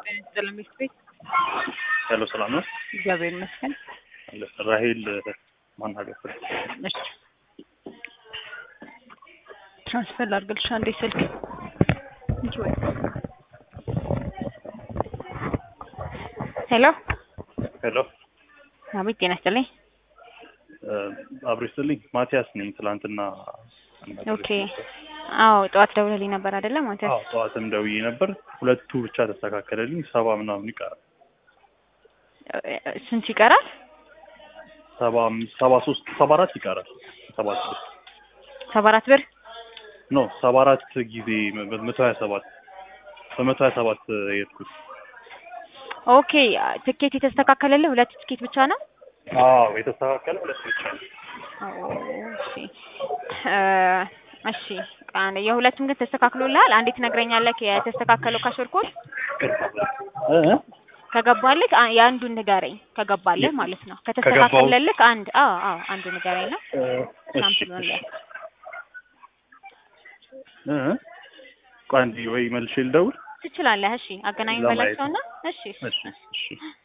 ሰላም ቤት ሄሎ ሰላም ነው። እግዚአብሔር ይመስገን። ራሄል ማናገር እሺ ትራንስፈር ላድርግልሽ አንዴ ስልክ እንጂ ወይ ሄሎ ሄሎ አቤት ጤና ይስጥልኝ አብሮ ይስጥልኝ። ማቲያስ ነኝ። ትላንትና ኦኬ አዎ ጠዋት ደውለልኝ ነበር አይደለ ማለት አዎ ጠዋትም ደውዬ ነበር። ሁለቱ ብቻ ተስተካከለልኝ። ሰባ ምናምን ይቀራል። ስንት ይቀራል ሰባ አምስት ሰባ ሶስት ሰባ አራት ይቀራል። ሰባ ስድስት ሰባ አራት ብር ኖ ሰባ አራት ጊዜ መቶ ሀያ ሰባት በመቶ ሀያ ሰባት የሄድኩት ኦኬ ትኬት የተስተካከለልህ ሁለት ትኬት ብቻ ነው አዎ የተስተካከለ ሁለት ብቻ ነው። እሺ እሺ ቃን የሁለቱም ግን ተስተካክሎልሃል። አንዴ ትነግረኛለህ የተስተካከለው ካሾርኮድ እ ከገባልህ አ- የአንዱን ንገረኝ። ከገባልህ ማለት ነው። ከተስተካከለልህ አንድ አዎ አዎ አንዱ ንገረኝ ነው እሺ ሳምፕሉን ላይ እ ቆይ አንዴ ወይ መልሼ ልደውል። ትችላለህ። እሺ አገናኝ ለማየት በላቸውና እሺ እሺ እሺ እሺ